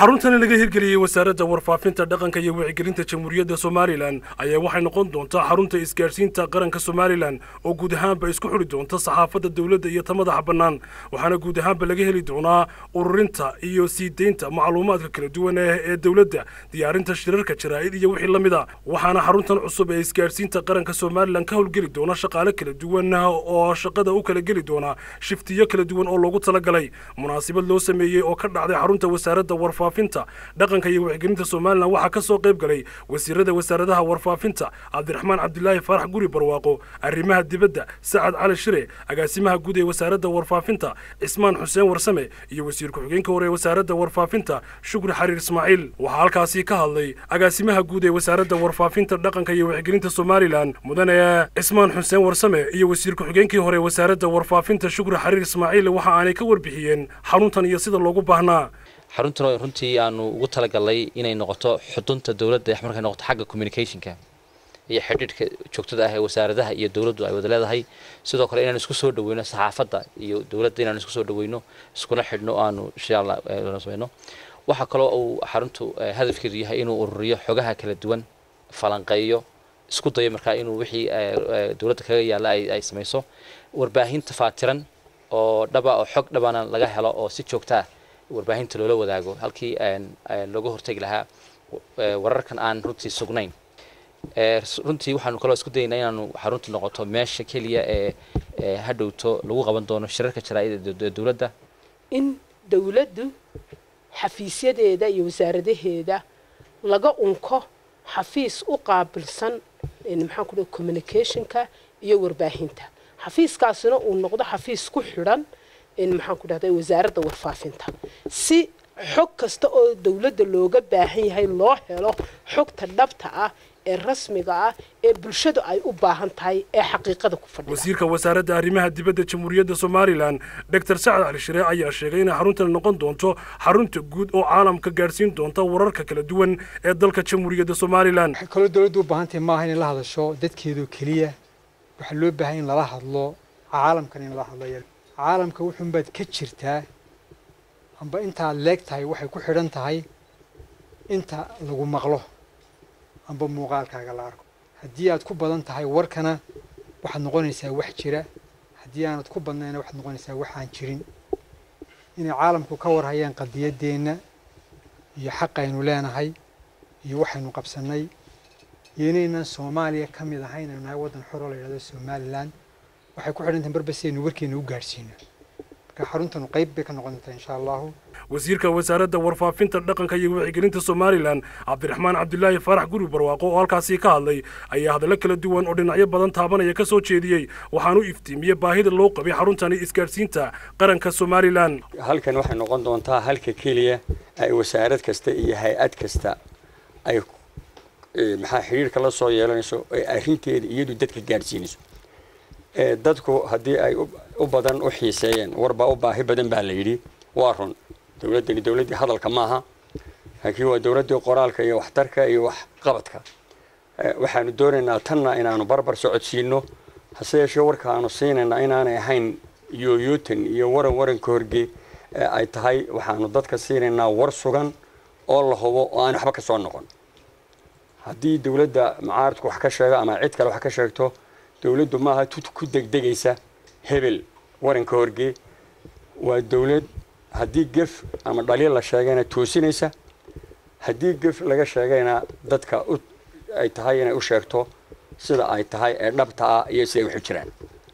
xaruntani laga hirgeliyey wasaaradda warfaafinta dhaqanka iyo wicigelinta jamhuuriyadda somalilan ayaa waxay noqon doontaa xarunta isgaadhsiinta qaranka somalilan oo guud ahaanba isku xidhi doonta saxaafadda dowladda iyo ta madaxa bannaan waxaana guud ahaanba laga heli doonaa ururinta iyo sii deynta macluumaadka kala duwan ee dowladda diyaarinta shirarka jaraa'id iyo wixii la mid a waxaana xaruntan cusub ee isgaadhsiinta qaranka somalilan ka howlgeli doona shaqaale kala duwan oo shaqada u kala geli doona shiftiyo kala duwan oo loogu talagalay munaasabad loo sameeyey oo ka dhacday xarunta wasaaradda warfaafinta dhaqanka iyo wicigelinta somalilan waxaa ka soo qayb galay wasiirada wasaaradaha warfaafinta cabdiraxmaan cabdilaahi faarax guri barwaaqo arrimaha dibadda sacad cali shire agaasimaha guud ee wasaaradda warfaafinta cismaan xuseen warsame iyo wasiir ku-xigeenka hore ee wasaaradda warfaafinta shukri xariir ismaaciil waxaa halkaasi ka hadlay agaasimaha guud ee wasaaradda warfaafinta dhaqanka iyo wicigelinta somalilan mudane cismaan xuseen warsame iyo wasiir ku-xigeenkii hore ee wasaaradda warfaafinta shukri xariir ismaaciil waxa aanay ka warbixiyeen xaruntan iyo sida loogu baahnaa xaruntan runtii aanu ugu talagalnay inay noqoto xudunta dowladda markay noqoto xagga communicationka iyo xidhiidhka joogtada ah ee wasaaradaha iyo dowladdu ay wada leedahay sidoo kale inaan isku soo dhaweyno saxaafadda iyo dowladda inaan isku soo dhaweyno iskuna xidhno aanu insha allah sameyno waxaa kaloo uu xaruntu hadafkeedu yahay inuu ururiyo xogaha kala duwan falanqeeyo isku dayo markaa inuu wixii dowladda kaga yaalla ay samayso warbaahinta faatiran oo dhaba oo xog dhabana laga helo oo si joogta ah warbaahinta loola wadaago halkii looga hortegi lahaa wararkan aan runtii sugnayn runtii waxaanu kaloo isku dayaynaa inaanu xaruntu noqoto meesha keliya ee hadhowto lagu qaban doono shirarka jaraa'ida ee dowladda in dowladdu xafiisyadeeda iyo wasaaradaheeda laga unko xafiis u qaabilsan maxaan ku dhahay communicationka iyo warbaahinta xafiiskaasina uu noqdo xafiis ku xidhan maxaan ku dhahday wasaaradda warfaafinta si xog kasta oo dowladda looga baahan yahay loo helo xogta dhabta ah ee rasmiga ah ee bulshadu ay u baahan tahay ee xaqiiqada ku fadhida wasiirka wasaaradda arrimaha dibadda jamhuuriyadda somalilan doctor sacad cali shire ayaa sheegay inay xaruntan noqon doonto xarunta guud oo caalamka gaadhsiin doonta wararka kala duwan ee dalka jamhuuriyadda somalilan waxay kaloo dowladdu u baahan tahay maaha inay la hadasho dadkeedu keliya waxaa loo baahan in lala hadlo caalamkan in lala hadlo caalamka wuxuunbaad ka jirtaa amba intaad leeg tahay waxay ku xidhan tahay inta lagu maqlo amba muuqaalkaaga la arko haddii aad ku badan tahay warkana waxaad noqonaysaa wax jira haddii aanad ku badnayna waxaad noqonaysaa wax aan jirin inay caalamku ka warhayaan qadiyaddeenna iyo xaqaynu leenahay iyo waxaynu qabsannay iyo inaynan soomaaliya ka mid ahay inaynu nahay waddan xor oo la yidhahdo somalilan waxay ku xidhan tahay marba si aynu warkeena u gaadhsiino marka xaruntanu qayb bay ka noqon doontaa insha allahu wasiirka wasaaradda warfaafinta dhaqanka iyo wicigelinta somalilan cabdiraxmaan cabdilaahi faarax guri barwaaqo oo halkaasi ka hadlay ayaa hadallo kala duwan oo dhinacyo badan taabanaya ka soo jeediyey waxaanu iftiimiyey baahida loo qabay xaruntani isgaadhsiinta qaranka somalilan halkan waxay noqon doontaa halka keliya ay wasaarad kasta iyo hay-ad kasta ay maxaa xidhiirka la soo yeelanayso ee arrinteeda iyadu dadka gaadhsiinayso dadku haddii ay u badan u xiiseeyeen warbaa u baahi badan baa la yidhi waa run dowladdani dowladdii hadalka maaha laakiin waa dowladdii qoraalka iyo waxtarka iyo waxqabadka waxaanu doonaynaa tanna inaanu barbar socodsiino hase yeeshee warka aanu siinaynaa inaanay ahayn yooyootan iyo waran waranka horge ay tahay waxaanu dadka siinaynaa war sugan oo la hubo oo aan waxba ka soo noqon haddii dowladda macaaridku wax ka sheego ama cid kale wax ka sheegto dowladdu maaha tut ku degdegaysa hebel waranka horge waa dowlad haddii gef ama dhaliil la sheegayna toosinaysa haddii gef laga sheegayna dadka ay tahay inay u sheegto sida ay tahay ee dhabta ah iyo siday waxu jiraan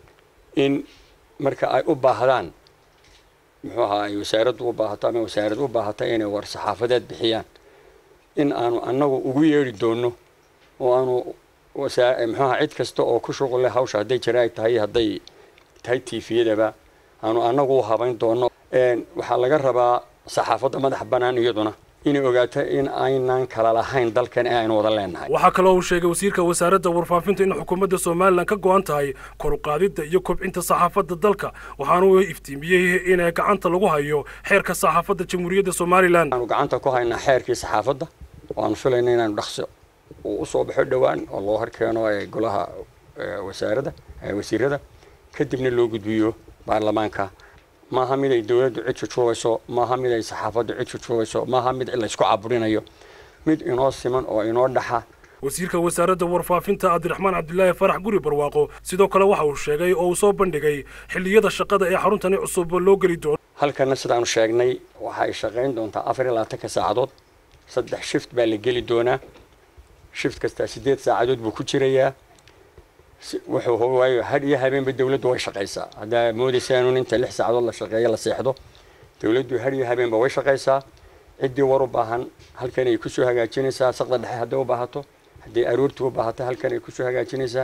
in marka ay u baahdaan muxuu ahaa ay wasaaraddu u baahato ama wasaarad u baahato inay war saxaafadeed bixiyaan in aanu annagu ugu yeedhi doonno oo aanu muxuaha cid kasta oo ku shuqul leh hawsha hadday jaraa'id tahay hadday tahay tiifiyadaba aanu annagu u habayn doonno waxaa laga rabaa saxaafadda madax bannaan iyaduna inay ogaato in aynan kala lahayn dalkan ee aynu wada leenahay waxaa kaloo uu sheegay wasiirka wasaaradda warfaafinta in xukuumadda somalilan ka go-an tahay koruqaadidda iyo kobcinta saxaafadda dalka waxaanu iftiimiyey in gacanta lagu hayo xeerka saxaafadda jamhuuriyadda somalilan aanu gacanta ku haynaa xeerkii saxaafadda waanu filayna inaanu dhaqso uu usoo baxo dhowaan oo loo horkeeno golaha wasaaradda wasiirada kadibna loo gudbiyo baarlamaanka maaha mid ay dowladdu cid jujuubayso maaha mid ay saxaafaddu cid jujuubayso maaha mid laysku caburinayo mid inoo siman oo inoo dhaxa wasiirka wasaaradda warfaafinta cabdiraxmaan cabdilaahi farax guri barwaaqo sidoo kale waxa uu sheegay oo uu soo bandhigay xilliyada shaqada ee xaruntani cusub loo geli doono halkana sidaanu sheegnay waxa ay shaqayn doontaa afar iyo labaatanka saacadood saddex shift baa la geli doonaa shift kastaa siddeed saacadood buu ku jirayaa wuxuu waayo had iyo habeenba dowladdu way shaqaysaa haddaa moodaysaanun inta lix saacadood la shaqeeyo la seexdo dowladdu had iyo habeenba way shaqaysaa ciddii war u baahan halkan ay kusoo hagaajinaysaa saqda dhexe hadday u baahato haddii aroortii u baahato halkan ay kusoo hagaajinaysaa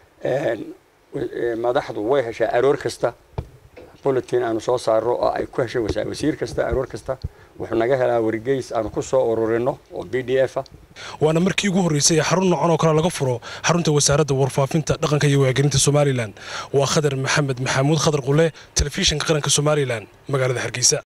madaxdu way heshaa aroor kasta bulletin aanu soo saarno oo ay ku heshay wasiir kasta aroor kasta wuxuu naga helaa wargeys aanu ku soo ururino oo b d f ah waana markii ugu horreysay ee xarun noocan oo kale laga furo xarunta wasaaradda warfaafinta dhaqanka iyo wacyigelinta somalilan waa khadar maxamed maxamuud khadar qule telefishinka qaranka somalilan magaalada hargeysa